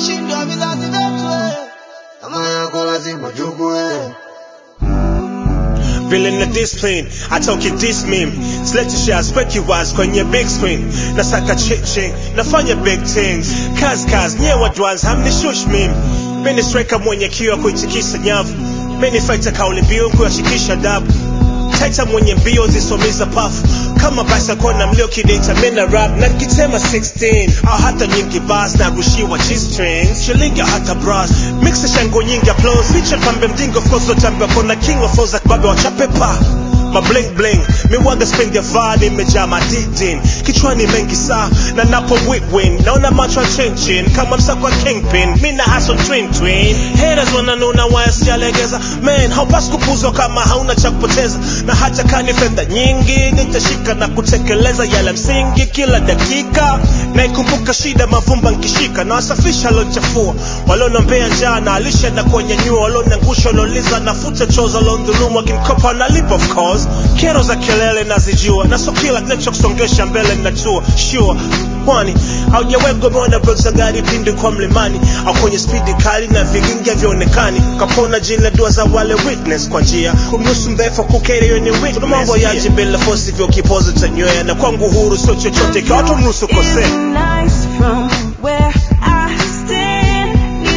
washindwa vizazi vyetu kama yako lazima chukue Vile na discipline, atoke this meme Select shots, speki wise kwenye big screen Nasaka chiching, nafanya big things Kaz kaz, nye wadwans, hamni shush meme Mini striker mwenye kiwa kuitikisa nyavu Mini fighter kauli mbiu kuyashikisha dabu Taita mwenye mbio zisomiza pafu kama basa kona mlio kidata mina rap na nikitema 16 au hata nyingi bas na rushiwa g-strings shilingi au hata bras mixa shango nyingi applause feature pambe mjingo of course otambia kona king of ozak babe wachape pa ma bling bling miwaga spend ya vaa nimejaa madidin kichwani mengi saa na napo win naona macho ya chinchin kama msako wa kingpin mina hustle twin twin haters wananuna waya sijalegeza man haupasi kupuzwa kama hauna cha kupoteza na hata kani fedha nyingi nitashika na kutekeleza yale msingi kila dakika naikumbuka shida mavumba nkishika na wasafisha lonchafua walionombea njaa na alisha na kuwanyanyua walioniangusha walioliza nafuta choza waliondhulumu wakinikopa nalipa of course kero za kelele nazijua na so kila kinachokusongesha mbele najua sure kwani haujawegwa umeona brek za gari pindi kwa mlimani au kwenye spidi kali na vigingi havionekani kapona jile dua za wale witness kwa njia kumnusu mdhaifu kukeri yoni witness kuna mambo yaji bila fosi vyo kipozo tanywea na kwangu huru sio chochote ikiwa watu mnusu kosea nice from where I stand.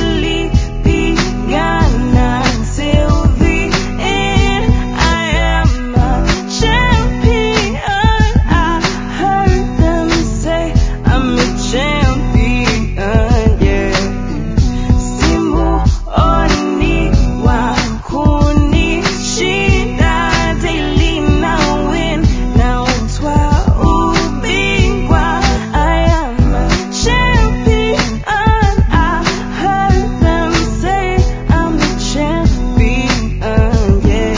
Nilipigana till the end. I am a champion. I heard them say I'm a champion. Yeah. Simuoni wa kunishinda daily na win na utwa ubingwa. I am a champion. I heard them say I'm a champion. Yeah.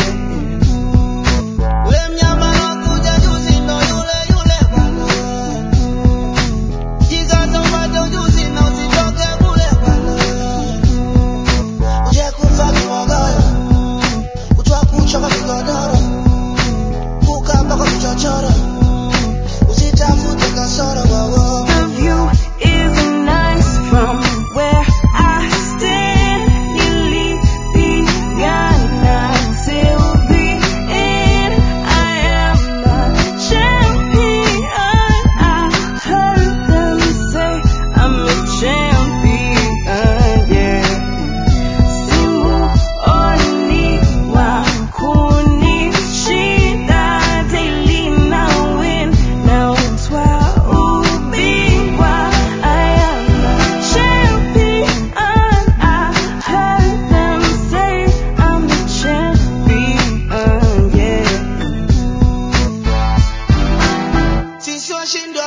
Ule mnyama alokuja juzi ndo yule yule bwana. Jikaze upate ujuzi na usitoke kule bwana. Uje kufa kibogoyo, kutwa kuchoka kigodoro, kukaa mpaka vichochoro, usitafute kasoro wowo. The view is nice from where I stand. Nilipigana till the end. I am a champion. I heard them say I'm a champion. Yeah. Simuoni wa kunishinda daily na win na utwa ubingwa. I am a champion. I heard them say I'm a champion. Yeah. Sisi washindwa